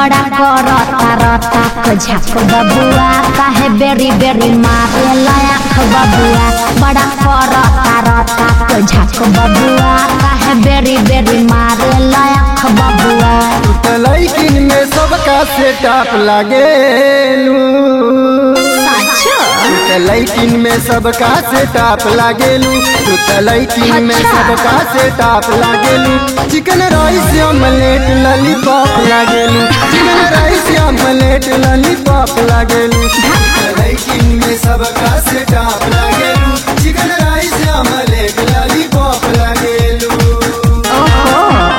बड़ा करता रता को झक बबुआ काहे बेरी बेरी मारे लायक बबुआ बड़ा करता रता को झक बबुआ काहे बेरी बेरी मारे लायक बबुआ लैकिन में सबका सेटअप लागेलू साचो लैकिन में सबका सेटअप लागेलू तू त लैकिन में अच्छा। सबका सेटअप लागेलू चिकन राइस ऑमलेट लॉलीपॉप लागेलू चिकन राइस ऑमलेट लॉलीपॉप लागेलू लैकिन में सबका सेटअप लागेलू चिकन राइस ऑमलेट लॉलीपॉप लागेलू ओहो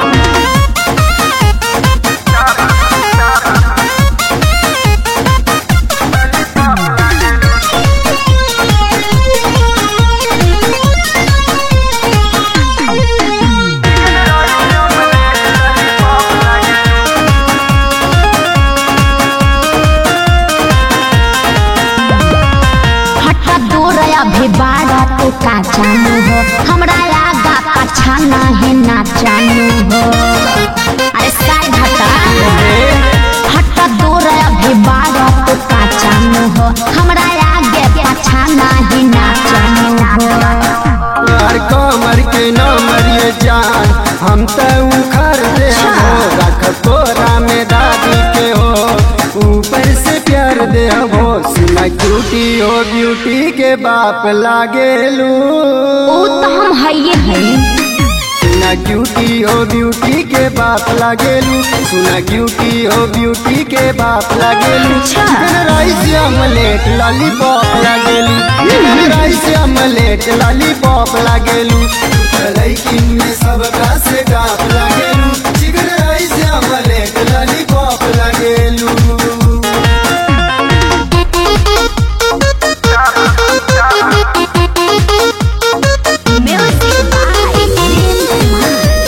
हट दूर अभी बाड़ा तू का जानू हो हमरा आगा पाछा नहीं ना जानू हो अरे साइड हटा हट दूर अभी बाड़ा तू का जानू हो हमरा आगे पाछा नहीं ना जानू हो यार कमर के न मरिए जान हम त उखर दे हो रख तोरा में दादी के हो ऊपर से प्यार दे हो सुना क्यूटी हो ब्यूटी के बाप लागेलू ओ तो हम हइये हई सुना क्यूटी हो ब्यूटी के बाप लागेलू सुना क्यूटी हो ब्यूटी के बाप लागेलू अच्छा। चिकन राइस ऑमलेट लॉलीपॉप लागेलू चिकन राइस ऑमलेट लॉलीपॉप लागेलू लैकिन में सबका से डाप लागेलू चिकन राइस ऑमलेट लॉलीपॉप लागेलू म्यूजिक बाय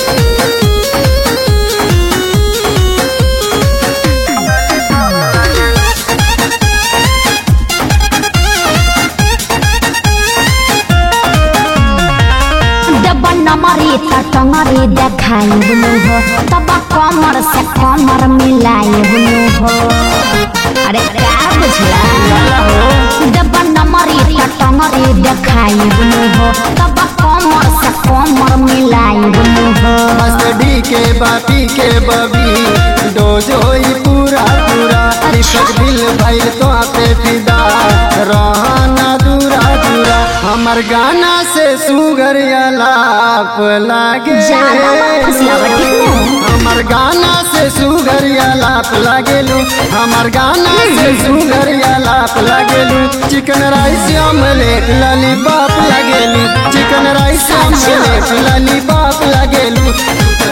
जब नमरी त टंगरी देखाई बुलू हो तब कमर से कमर मिलाई बुलू हो अरे क्या बुझला जब नमरी त टंगरी देखाई बुलू हो तब कमर से कमर मिलाई बुलू हो मस्टडी के बापी के बबी डोज होई पूरा पूरा दीपक दिल भइल तो पे फिदा रहना दूरा दूरा हमर गाना से सुगर अलाप लागे ज्यादा मत फुसलावा, ठीक है? हमर गाना से सुगर अलाप लागेलू हमर गाना से सुगर अलाप लागेलू चिकन राइस ऑमलेट लॉलीपॉप लागेलू चिकन राइस ऑमलेट लॉलीपॉप लागेलू